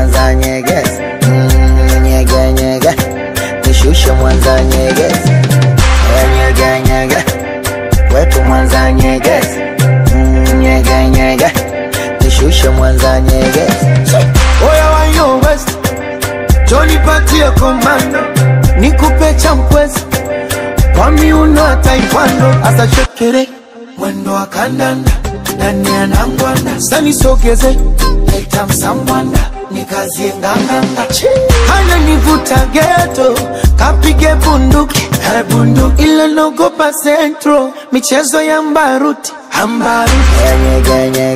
Mwanza nyegezi mm, nyege nyege nishushe Mwanza nyegezi Eh, nyege nyege kwetu Mwanza nyegezi mm, nyege nyege nishushe Mwanza nyegezi Oya wa yo west Johnny patie komando Nikupe champwezi Kwa miuno ya taekwondo Asa shekere Mwendo wa kandanda Nani anangwanda Sani sogeze Leta msambwanda Nikazie nganganga Hana nivuta geto Kapige bunduki Eh, bunduki Ila nogopa centro Michezo ya mbaruti Ambaruti Eh, nyege nyege